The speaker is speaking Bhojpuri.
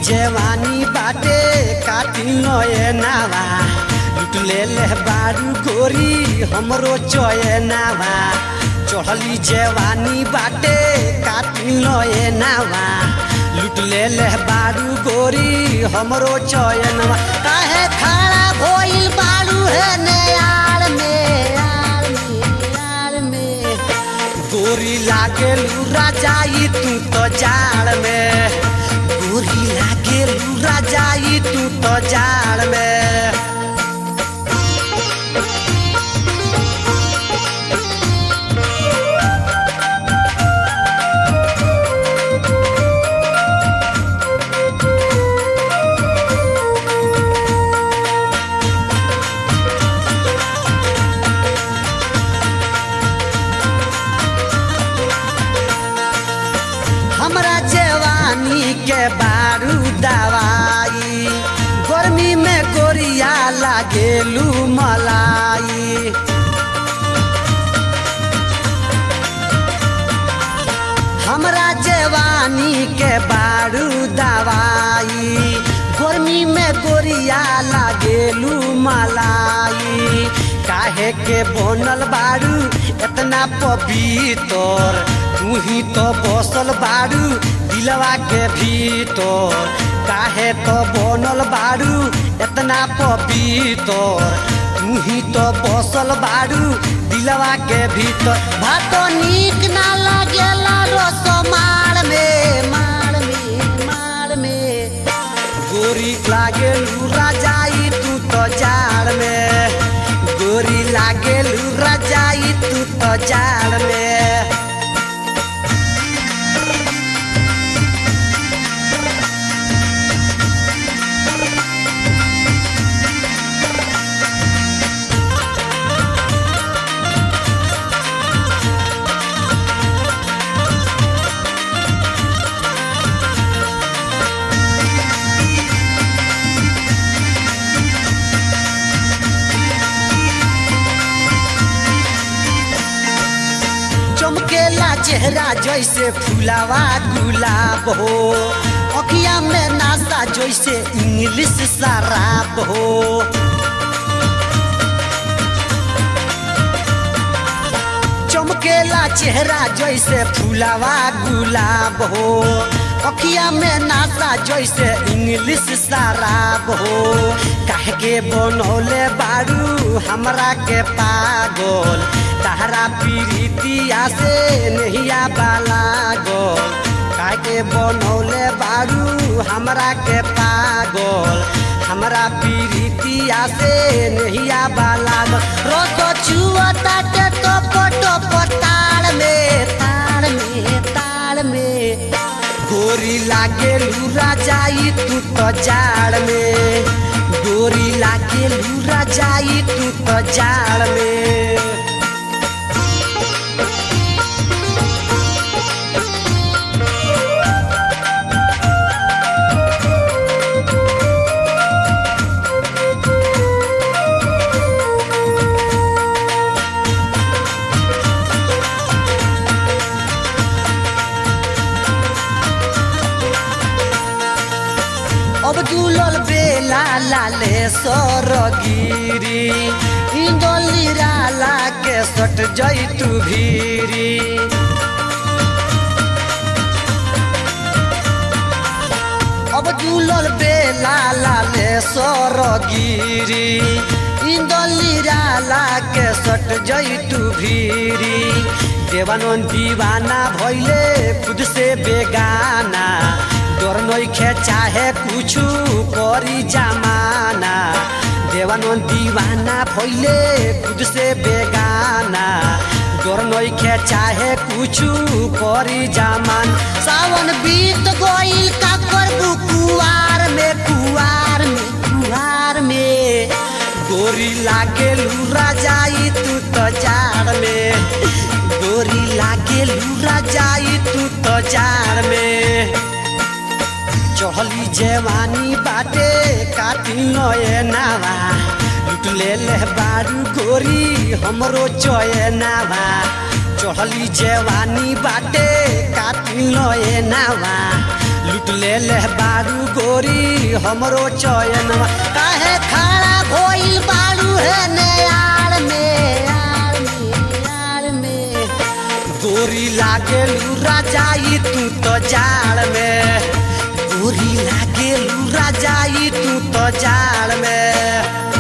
जवानी बाटे काटी नयनावा लुट ले ले बारू गोरी हमरो चयनावा चढ़ली जवानी बाटे काटी नयनावा लुट ले ले बारू गोरी हमरो चयनवा काहे खड़ा भइल बारू है नयार में यार में यार में गोरी लागे लूरा जाई तू तो जाड़ में गोरी लागे लूरा जाई तू तो जाड़ में हमरा जवानी के बारू दवाई गर्मी में गोरिया लागेलू मलाई हमरा जवानी के बारू दवाई गर्मी में गोरिया लागेलू मलाई काहे के बनल बारू इतना पवित्र तू ही तो बसल बारू दिलवा के भीतर काहे तो बनल बारू इतना पवित्र तू ही तो बसल बारू दिलवा के भीतर भातो नीक ना लागेला रस मार में मार में मार में गोरी लागे लूरा जाई तू तो जाड़ में गोरी लागे लूरा जाई तू तो जाड़ में चमकेला चेहरा जैसे फुलावा गुलाब हो अखिया में नासा जैसे इंग्लिश शराब हो चमकेला चेहरा जैसे फुलावा गुलाब हो अखिया में नासा जैसे इंग्लिश शराब हो काहे के बनौले बारू हमरा के पागल तहरा पीरितिया से नहिया बाला गोल काहे के बनौले बारू हमरा के पागल हमरा पीरितिया से नहिया बाला गोल रोतो छुअता के तो पटो पताड़ में ताड़ में ताड़ में गोरी लागे लूरा जाई तू तो जाड़ में गोरी लागे लूरा जाई तू तो जाड़ में अब दुलल बेला लाले सरगिरी इंदोली राला के सट जैतु भीरी अब दुलल बेला लाले सरगिरी इंदोली राला के सट जैतु भीरी देवानंद दीवाना भैले खुद से बेगाना डर नइखे चाहे कुछु करी जमाना देवानंद दीवाना भइले खुद से बेगाना डर नइखे चाहे कुछु करी जमान सावन बीत गइल का करबू कुआर में कुआर में कुआर में गोरी लागे लूरा जाई तू तो जाड़ में गोरी लागे लूरा जाई तू तो जाड़ में चढ़ली जवानी बाटे काटी नयनावा लुट ले ले बारू गोरी हमरो चयनावा चढ़ली जवानी बाटे काटी नयनावा लुट लूट ले ले बारू गोरी हमरो चयन काहे खड़ा भइल बारू है ने यार में यार में यार में गोरी लागे लूरा जाई तू तो जाड़ में गोरी लागे लूरा जाई तू तो जाड़ में